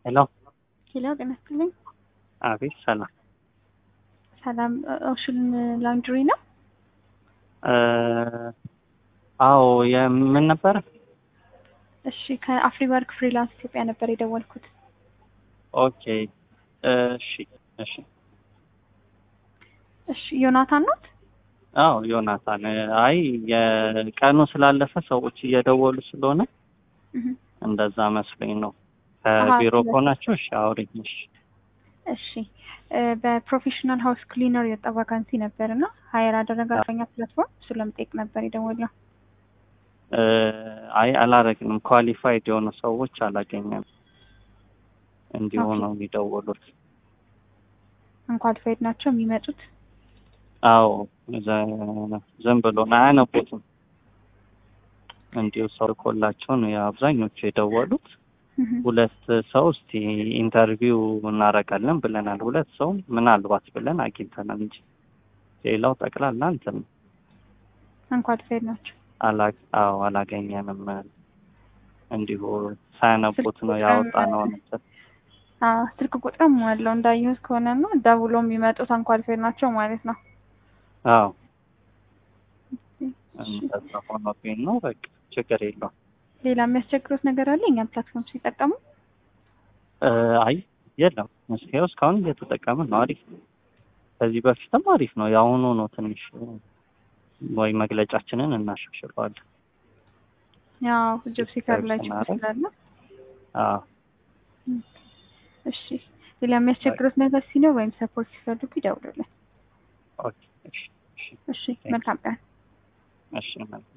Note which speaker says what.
Speaker 1: ሄሎ
Speaker 2: ሄሎ ጤና ይስጥልኝ።
Speaker 1: አቤት ሰላም
Speaker 2: ሰላም ኦሽን ላውንድሪ ነው?
Speaker 1: አዎ የምን ነበረ?
Speaker 2: እሺ ከአፍሪ ወርክ ፍሪላንስ ኢትዮጵያ ነበር የደወልኩት።
Speaker 1: ኦኬ እሺ እሺ
Speaker 2: እሺ ዮናታን ናት?
Speaker 1: አዎ ዮናታን። አይ የቀኑ ስላለፈ ሰዎች እየደወሉ ስለሆነ
Speaker 2: እህ
Speaker 1: እንደዛ መስሎኝ ነው። ከቢሮ ከሆናችሁ እሺ አውሪኝ። እሺ
Speaker 2: እሺ በፕሮፌሽናል ሃውስ ክሊነር የወጣ ቫካንሲ ነበር እና ሀየር አደረጋኛ ፕላትፎርም እሱ ለመጠየቅ ነበር የደወልነው።
Speaker 1: አይ አላረግንም። ኳሊፋይድ የሆኑ ሰዎች አላገኘም። እንዲሁ ነው የሚደውሉት።
Speaker 2: አንኳሊፋይድ ናቸው የሚመጡት።
Speaker 1: አዎ ዝም ብሎ ነው አያነቡትም። እንዲሁ ሰው ልኮላቸው ነው የአብዛኞቹ የደወሉት። ሁለት ሰው እስቲ ኢንተርቪው እናደርጋለን ብለናል። ሁለት ሰው ምናልባት ብለን አግኝተናል እንጂ ሌላው ጠቅላላ እንትን ነው።
Speaker 2: አንኳሊፋይድ ናቸው።
Speaker 1: አዎ አላገኘንም። እንዲሁ ሳያነቡት ነው ያወጣ ነው ነበር።
Speaker 2: ስልክ ቁጥርም አለው እንዳየሁት ከሆነ ነው ደውሎ የሚመጡት አንኳሊፋይድ ናቸው ማለት ነው።
Speaker 1: አዎ እንደዛ ሆኖብኝ ነው። በቃ ችግር የለውም።
Speaker 2: ሌላ የሚያስቸግሩት ነገር አለ እኛም ፕላትፎርም ሲጠቀሙ?
Speaker 1: አይ የለም። እስካሁን እስካሁን እየተጠቀምን ነው። አሪፍ ነው። ከዚህ በፊትም አሪፍ ነው። የአሁኑ ነው ትንሽ ወይ መግለጫችንን እናሻሽለዋለን።
Speaker 2: ያው ጆብ ሲከር ላይ ችግር ስላለ
Speaker 1: አዎ
Speaker 2: እሺ ሌላ የሚያስቸግሩት ነገር ሲኖር ወይም ሰፖርት ሲፈልጉ ይደውሉልን።
Speaker 1: ኦኬ እሺ
Speaker 2: እሺ መልካም ቀን።
Speaker 1: እሺ መልካም